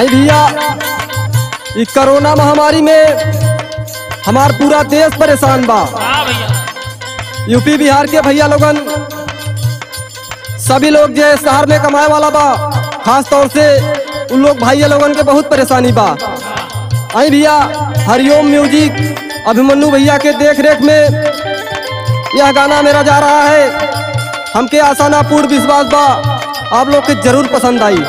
आई भैया इस कोरोना महामारी में हमार पूरा देश परेशान बा हाँ भैया यूपी बिहार के भैया लोगन सभी लोग जो शहर में कमाए वाला बा खास तौर से उन लोग भैया लोगन के बहुत परेशानी बा आई भैया हरिओम म्यूजिक अभिमन्यु भैया के देख रेख में यह गाना मेरा जा रहा है हमके आसाना पूर्ण विश्वास बा आप लोग के जरूर पसंद आई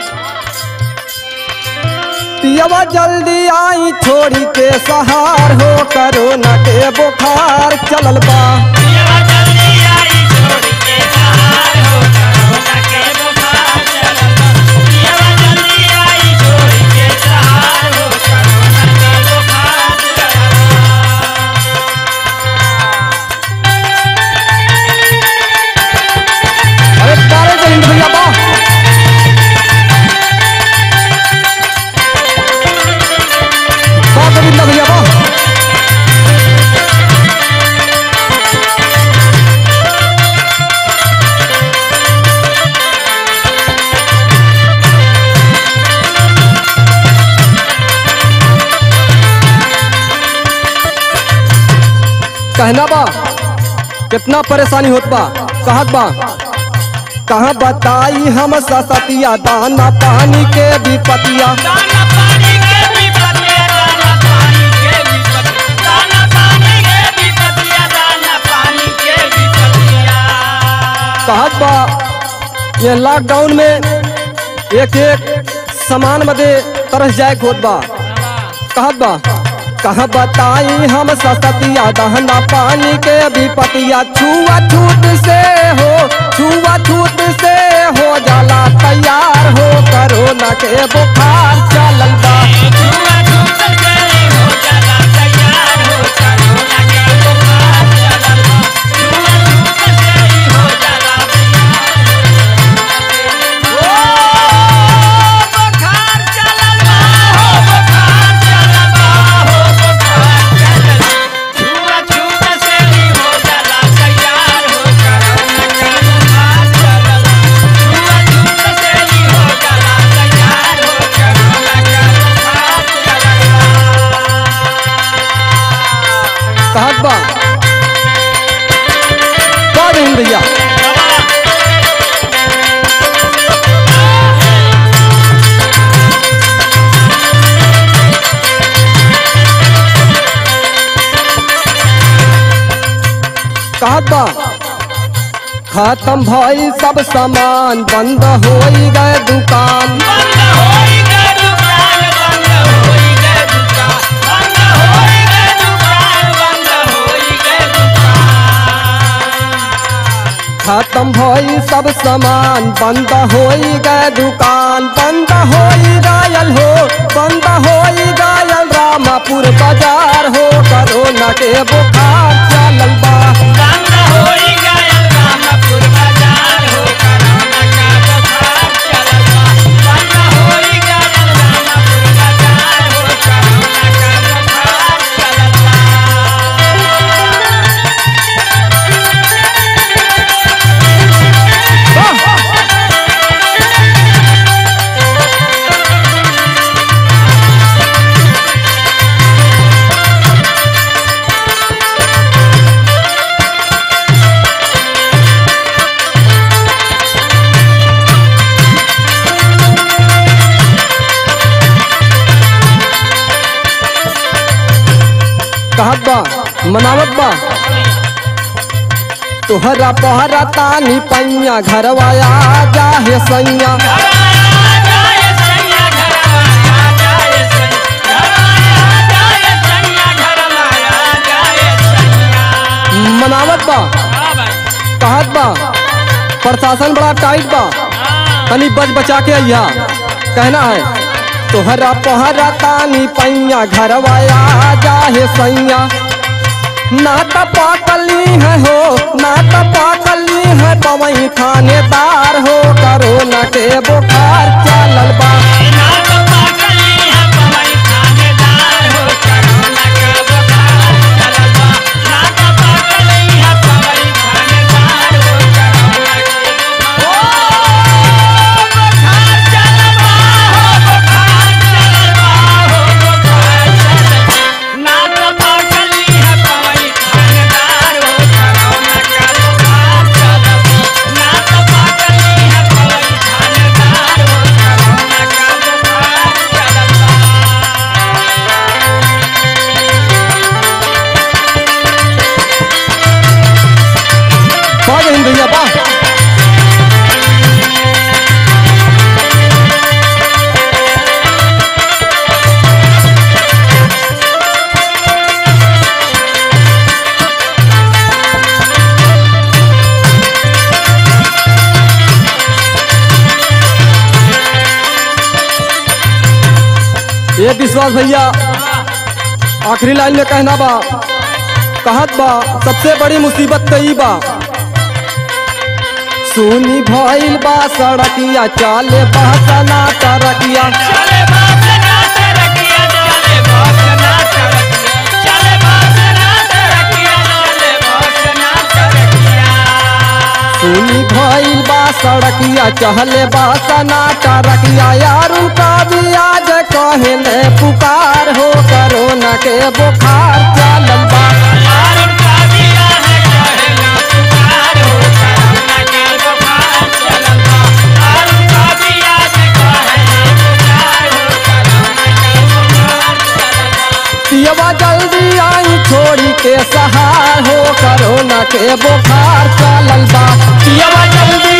पियवा जल्दी आई छोड़ी के सहार हो करोना के बुखार चलल बा पियवा जल्दी आई छोड़ के सहार हो करोना के बुखार चलल बा। पियवा जल्दी आई छोड़ के सहार हो करोना के बुखार चलल अरे तारे जय हिंद भैया बा बा गोविंदा भैया बा कहना बा कितना परेशानी होत बा कहत बा कहाँ बताई हम सतिया दाना पानी के विपतिया दाना पानी के विपत्तिया दाना पानी के विपत्तिया दाना पानी के विपत्तिया दाना पानी के विपत्तिया कहत बा ये लॉकडाउन में एक एक सामान बदे तरस जाए के होत बा कहत बा कहाँ बताई हम सतिया दहना पानी के विपतिया छुआ छूट से हो छुआ छूट से हो जाला तैयार हो करोना के बुखार चलल बा छुआ छूट से हो जाला तैयार हो करोना के बुखार चलल बा छुआ छूट से हो जाला ओ बुखार चलल बा हो बुखार चलल बा हो बुखार चलल बा छुआ छूट से हो जाला तैयार हो करोना के बुखार चलल बा छुआ छूट से हो जाला तैयार हो करोना के बुखार चलल बा कहत बा का बहन भैया कहत बा खत्म भई सब सामान बंद होई गए दुकान बंद होई गए दुकान बंद होई गए दुकान बंद होई गए दुकान बंद होई गए दुकान खत्म भई सब सामान बंद होई गए दुकान बंद होई गायल हो बंद होई गायल रामापुर बाजार हो कोरोना के बुखार चलल बा बंद होई गए रामपुर बाजार हो कोरोना का बुखार चलल बा बंद होई गए रामपुर बाजार हो कोरोना का बुखार चलल बा कहत बा मनावत बा तोहरा पहरा तानी पैया घरवाया जाहे सैया मनावत बा कहत बा प्रशासन बड़ा टाइट बा तनी बच बचा के अइहा कहना है तोहरा पहरा तानी पैया घरवाया जाहे सैया ना त पाकली है हो ना त पाकली है पवई थानेदार हो कोरोना के बुखार चलल बा बुखार ये विश्वास भैया आखिरी लाइन में कहना बा कहत बा सबसे बड़ी मुसीबत तो ई बा सुनी भइल बा सड़किया चाले बहसना तरकिया चले बासना तरकिया चले बासना तरकिया चले बासना तरकिया चले बासना तरकिया सुनी भइल बा सड़किया चहले बहसना तरकिया यार उनका भी आज कहने पुकार हो करोना के बुखार चलल बा यार उनका दिया है कहना पुकार हो करुणा के बुखार चलल बा यार उनका दिया है कहना पुकार हो करुणा के बुखार चलल बा पियवा जल्दी आई छोड़ी के सहार हो करोना के बुखार चलल बा पियवा जल्दी